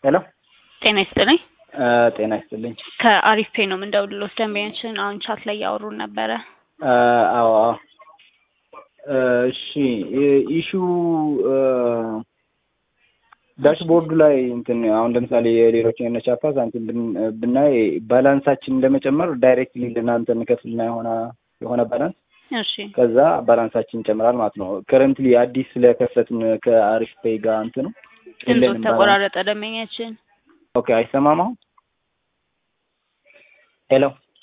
ሄሎ ጤና ይስጥልኝ። ጤና ይስጥልኝ። ከአሪፍ ፔ ነው የምንደውልሎት ደንበኛችን አሁን ቻት ላይ ያወሩን ነበረ። አዎ አዎ። እሺ ኢሹ ዳሽቦርዱ ላይ እንትን አሁን ለምሳሌ የሌሎች የነ ቻፓ ሳንቲም ብናይ ባላንሳችንን ለመጨመር ዳይሬክትሊ ለእናንተ እንከፍልና የሆነ የሆነ ባላንስ እሺ ከዛ ባላንሳችን ይጨምራል ማለት ነው። ከረንትሊ አዲስ ስለከፈትን ከአሪፍ ፔይ ጋር እንትን ነው ድምፆት ተቆራረጠ ደንበኛችን። ኦኬ አይሰማም አሁን? ሄሎ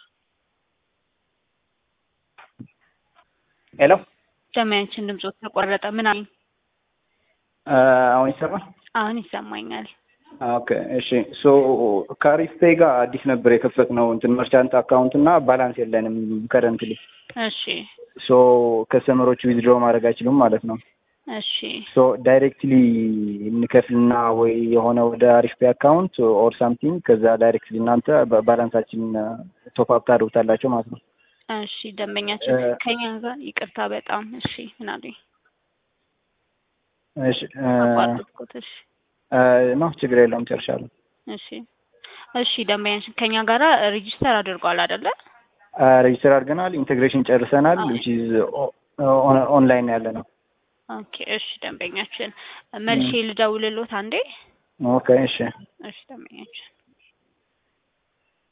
ሄሎ ደንበኛችን ድምፆት ተቆራረጠ። ምን አለኝ? አሁን ይሰማል? አሁን ይሰማኛል። ኦኬ እሺ። ሶ ከአሪፍ ፔይ ጋር አዲስ ነበር የከፈትነው እንትን መርቻንት አካውንት እና ባላንስ የለንም ከረንትሊ። እሺ ሶ ከስተመሮቹ ዊዝድሮ ማድረግ አይችሉም ማለት ነው። እሺ ሶ ዳይሬክትሊ እንከፍልና ወይ የሆነ ወደ አሪፍ ፔይ አካውንት ኦር ሳምቲንግ ከዛ ዳይሬክትሊ እናንተ ባላንሳችን ቶፕ አፕ ታደርጉታላቸው ማለት ነው። እሺ ደንበኛችን ከኛ ጋር ይቅርታ በጣም እሺ። ምን አሉኝ? እሺ አቋረጥኩት። እሺ ነው ችግር የለውም ጨርሻለሁ። እሺ እሺ ደንበኛችን ከኛ ጋራ ሬጂስተር አድርጓል አይደለ? ሬጅስተር አድርገናል። ኢንቴግሬሽን ጨርሰናል። ዊች ኢዝ ኦንላይን ያለ ነው። ኦኬ እሺ ደንበኛችን መልሼ ልደውልሎት አንዴ። ኦኬ እሺ እሺ ደንበኛችን